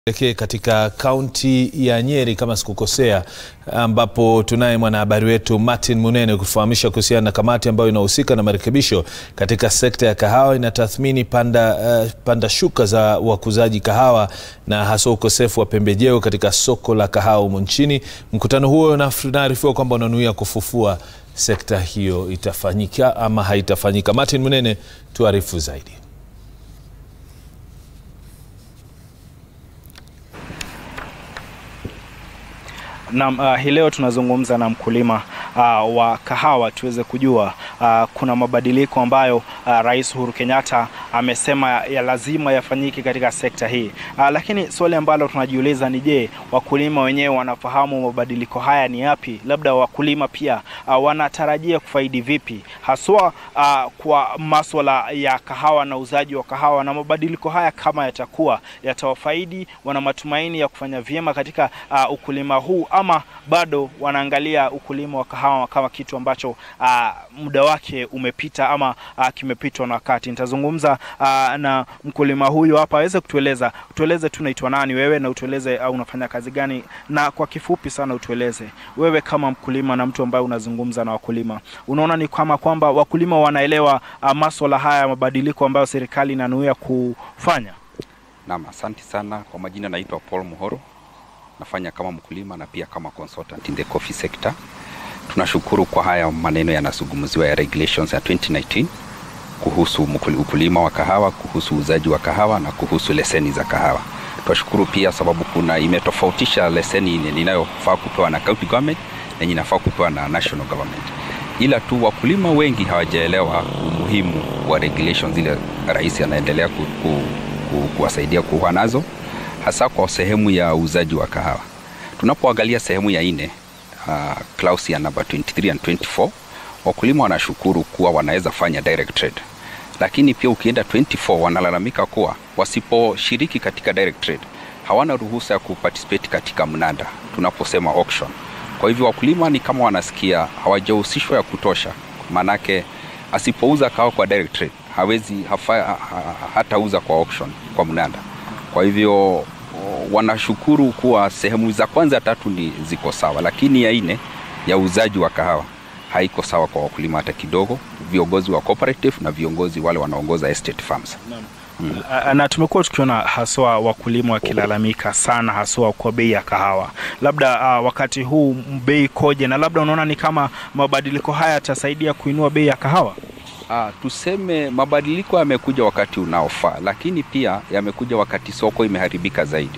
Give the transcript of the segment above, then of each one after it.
Tuelekee katika kaunti ya Nyeri kama sikukosea, ambapo tunaye mwanahabari wetu Martin Munene kufahamisha kuhusiana na kamati ambayo inahusika na marekebisho katika sekta ya kahawa. Inatathmini panda, uh, panda shuka za wakuzaji kahawa na hasa ukosefu wa pembejeo katika soko la kahawa humu nchini. Mkutano huo unaarifiwa kwamba unanuia kufufua sekta hiyo. Itafanyika ama haitafanyika? Martin Munene, tuarifu zaidi. Naam, uh, hii leo tunazungumza na mkulima uh, wa kahawa tuweze kujua uh, kuna mabadiliko ambayo uh, Rais Uhuru Kenyatta amesema ya lazima yafanyike katika sekta hii uh, lakini swali ambalo tunajiuliza ni je, wakulima wenyewe wanafahamu mabadiliko haya ni yapi? Labda wakulima pia uh, wanatarajia kufaidi vipi haswa uh, kwa maswala ya kahawa na uzaji wa kahawa, na mabadiliko haya kama yatakuwa yatawafaidi, wana matumaini ya kufanya vyema katika uh, ukulima huu ama bado wanaangalia ukulima wa kahawa kama kitu ambacho uh, muda wake umepita ama uh, kimepitwa na wakati. Nitazungumza uh, na mkulima huyu hapa aweze kutueleza, tueleze tu naitwa nani wewe na utueleze uh, unafanya kazi gani, na kwa kifupi sana utueleze wewe kama mkulima na mtu ambaye unazungumza na wakulima, unaona ni kama kwamba wakulima wanaelewa uh, maswala haya mabadiliko ambayo serikali inanuia kufanya? Naam, asante sana. Kwa majina naitwa Paul Muhoro nafanya kama mkulima na pia kama consultant in the coffee sector. Tunashukuru kwa haya maneno yanazungumziwa ya regulations ya 2019 kuhusu ukulima wa kahawa, kuhusu uzaji wa kahawa na kuhusu leseni za kahawa. Tunashukuru pia sababu kuna imetofautisha leseni inayofaa kupewa na county government na yenye inafaa kupewa na national government, ila tu wakulima wengi hawajaelewa umuhimu wa regulations zile rais anaendelea ku, ku, ku, kuwasaidia kuwa nazo hasa kwa sehemu ya uuzaji wa kahawa. Tunapoangalia sehemu ya nne, uh, clause ya number 23 and 24, wakulima wanashukuru kuwa wanaweza fanya direct trade, lakini pia ukienda 24 wanalalamika kuwa wasiposhiriki katika direct trade hawana ruhusa ya kuparticipate katika mnada tunaposema auction. Kwa hivyo wakulima ni kama wanasikia hawajahusishwa ya kutosha, manake asipouza kahawa kwa direct trade hawezi hafa, ha, ha, hatauza kwa auction kwa mnada kwa hivyo wanashukuru kuwa sehemu za kwanza tatu ni ziko sawa, lakini ya nne ya uuzaji wa kahawa haiko sawa kwa wakulima hata kidogo, viongozi wa cooperative na viongozi wale wanaongoza estate farms. Hmm. Na tumekuwa tukiona haswa wakulima wakilalamika sana haswa kwa bei ya kahawa. Labda uh, wakati huu bei koje, na labda unaona ni kama mabadiliko haya yatasaidia kuinua bei ya kahawa? Ah, tuseme mabadiliko yamekuja wakati unaofaa, lakini pia yamekuja wakati soko imeharibika zaidi.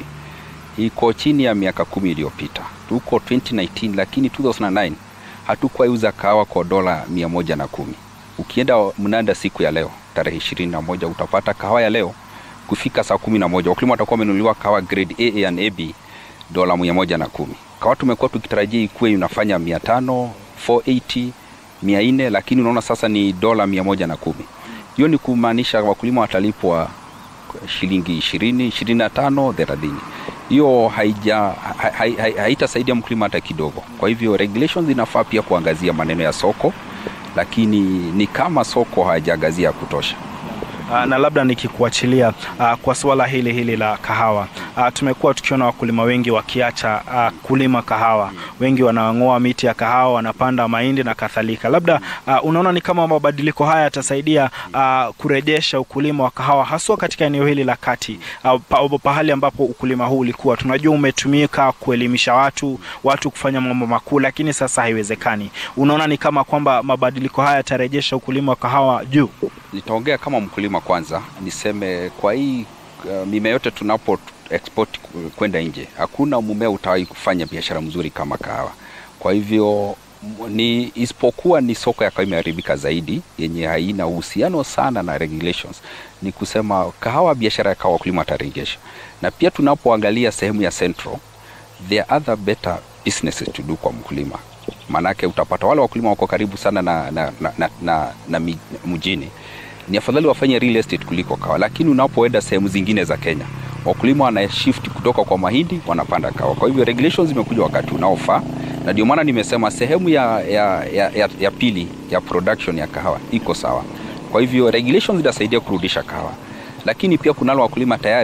Iko chini ya miaka kumi iliyopita, tuko 2019 lakini 2009 hatukuwahi uza kahawa kwa dola mia moja na kumi. Ukienda mnada siku ya leo tarehe ishirini na moja utapata kahawa ya leo kufika saa kumi na moja wakulima watakuwa wamenunuliwa kahawa grade AA and AB dola mia moja na kumi. Kahawa tumekuwa tukitarajia ikuwe inafanya mia tano 480 mia nne lakini unaona sasa ni dola mia moja na kumi. Hiyo ni kumaanisha wakulima watalipwa shilingi ishirini, ishirini na tano, thelathini. Hiyo haija haitasaidia mkulima hata kidogo. Kwa hivyo regulations inafaa pia kuangazia maneno ya soko, lakini ni kama soko hajaangazia ya kutosha. Uh, na labda nikikuachilia uh, kwa suala hili hili la kahawa uh, tumekuwa tukiona wakulima wengi wakiacha uh, kulima kahawa, wengi wanang'oa miti ya kahawa, wanapanda mahindi na kadhalika. Labda uh, unaona ni kama mabadiliko haya yatasaidia uh, kurejesha ukulima wa kahawa haswa katika eneo hili la kati uh, pa, pahali ambapo ukulima huu ulikuwa tunajua umetumika kuelimisha watu watu kufanya mambo makuu, lakini sasa haiwezekani. Unaona ni kama kwamba mabadiliko haya yatarejesha ukulima wa kahawa juu? Nitaongea kama mkulima kwanza, niseme kwa hii uh, mimea yote tunapo export kwenda nje, hakuna mmea utawahi kufanya biashara mzuri kama kahawa. Kwa hivyo ni isipokuwa ni soko ya kahawa imeharibika zaidi, yenye haina uhusiano sana na regulations, ni kusema kahawa, biashara ya kahawa wakulima watarejesha. Na pia tunapoangalia sehemu ya central, there are other better businesses to do kwa mkulima, maanake utapata wale wakulima wako karibu sana na, na, na, na, na, na mjini ni afadhali wafanye real estate kuliko kahawa, lakini unapoenda sehemu zingine za Kenya wakulima wana shift kutoka kwa mahindi wanapanda kahawa. Kwa hivyo regulations zimekuja wakati unaofaa, na ndio maana nimesema sehemu ya, ya, ya, ya, ya pili ya production ya kahawa iko sawa. Kwa hivyo regulations zitasaidia kurudisha kahawa, lakini pia kunalo wakulima tayari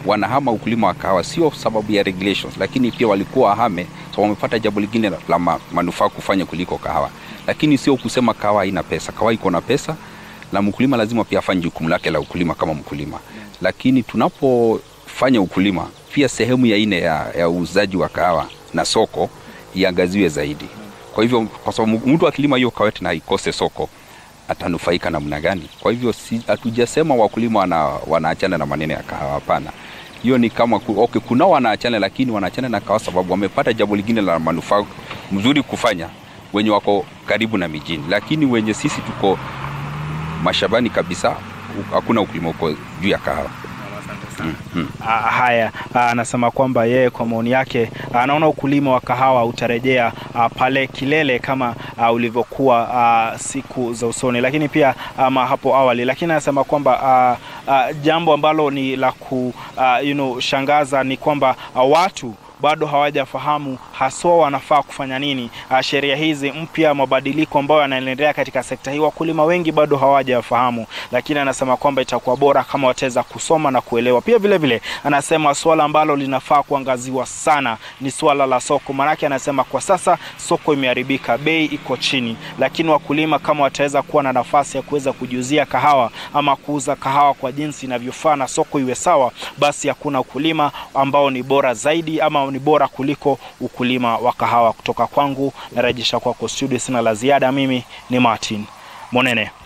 wanahama ukulima wa kahawa sio sababu ya regulations, lakini pia walikuwa wahame so wamepata jambo lingine la- la ma, manufaa kufanya kuliko kahawa, lakini sio kusema kahawa haina pesa. Kahawa iko na pesa na mkulima lazima pia afanye jukumu lake la ukulima kama mkulima, lakini tunapofanya ukulima pia sehemu ya ine ya, ya uuzaji wa kahawa na soko iangaziwe zaidi. Kwa hivyo, kwa sababu mtu akilima hiyo kahawa na ikose soko atanufaika namna gani? Kwa hivyo si, hatujasema wakulima wana, wanaachana na maneno ya kahawa, hapana. Hiyo ni kama ku, okay, kuna wanaachana, lakini wanaachana na kahawa sababu wamepata jambo lingine la manufaa mzuri kufanya, wenye wako karibu na mijini, lakini wenye sisi tuko mashambani kabisa, hakuna ukulima uko juu ya kahawa. Ah, haya ah, anasema kwamba yeye kwa maoni yake anaona ukulima wa kahawa utarejea ah, pale kilele kama ah, ulivyokuwa ah, siku za usoni, lakini pia ama hapo awali, lakini anasema kwamba ah, ah, jambo ambalo ni la kushangaza you know, shangaza ni kwamba ah, watu bado hawajafahamu haswa wanafaa kufanya nini. Uh, sheria hizi mpya, mabadiliko ambayo yanaendelea katika sekta hii, wakulima wengi bado hawajafahamu, lakini anasema kwamba itakuwa bora kama wataweza kusoma na kuelewa. Pia vile vile anasema swala ambalo linafaa kuangaziwa sana ni swala la soko, maanake anasema kwa sasa soko imeharibika, bei iko chini, lakini wakulima kama wataweza kuwa na nafasi ya kuweza kujiuzia kahawa ama kuuza kahawa kwa jinsi inavyofaa na soko iwe sawa, basi hakuna ukulima ambao ni bora zaidi ama ni bora kuliko ukulima wa kahawa. Kutoka kwangu narejesha kwako studio, sina la ziada. Mimi ni Martin Monene.